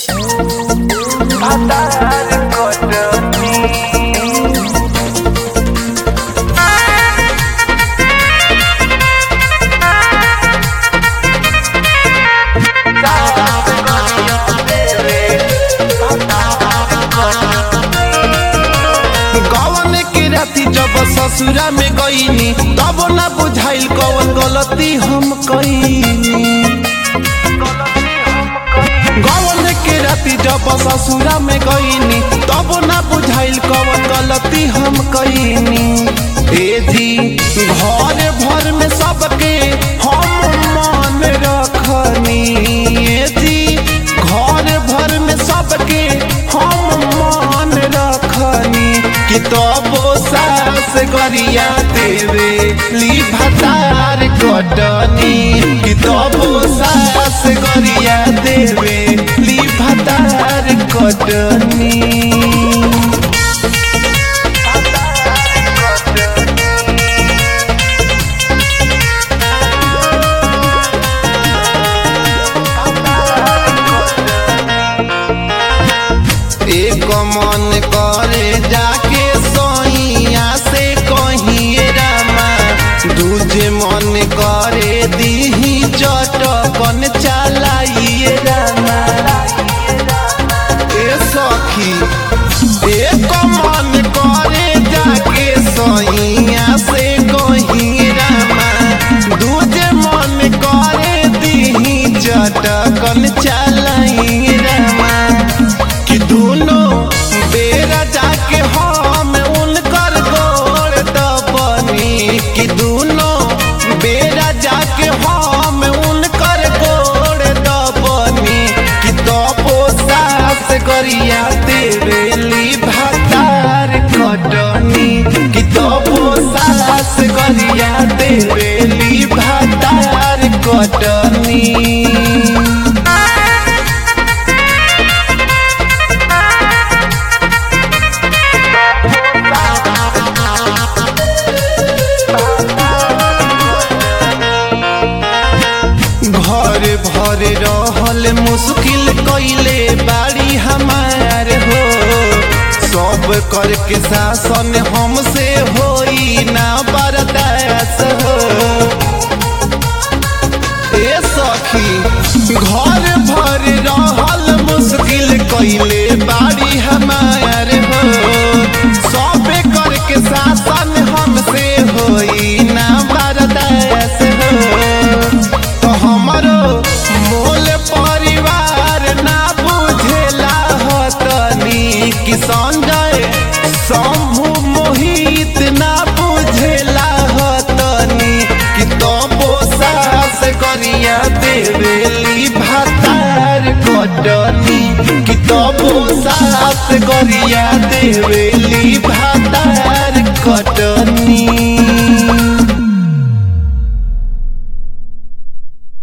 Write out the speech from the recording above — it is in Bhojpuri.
कवन के राती जब ससुरा में गईनी तब ना बुझाइल कवन गलती हम कईनी गवन के राती जब ससुरा में गईनी तब ना बुझाइल कवन गलती हम कईनी ए जी घर भर में सबके हम मान रखनी ए जी घर भर में सबके हम मान रखनी कि तबो सास गरिया देवे ली भतार कटनी कि तबो सास गरिया देवे ली भतार कटनी एक मन करे जाके सोइया से कहिए रामा दूजे मन करे दीही चटकन चलाइए रामा ए सखी एक मन करे जाके सोइया से कहिए रामा दूजे मन करे दीही चटकन चलाइए रामा कि दोनों बेरा जाके हम उनकर गोड़ दबनी कि दोनों बेरा जाके हम उनकर गोड़ दबनी कि तबो सास गरिया देवेली भातार कटनी कि तबो सास गरिया देवेली भातार कटनी घर भर रहल मुश्किल कैले बाड़ी हमार हो सब करके शासन हमसे होई ना बर्दाश्त हो ए सखी घर भर रहल मुश्किल कैले बाड़ी हमार हो सब करके शासन हमसे होई ना बर्दाश्त हो तो हमरो मोल परिवार ना बुझेला हतनी कि संजय शंभु मोहित ना बुझेला हतनी कि तबो सास गरिया देवेली भातार कटनी कि तबो सास गरिया देवेली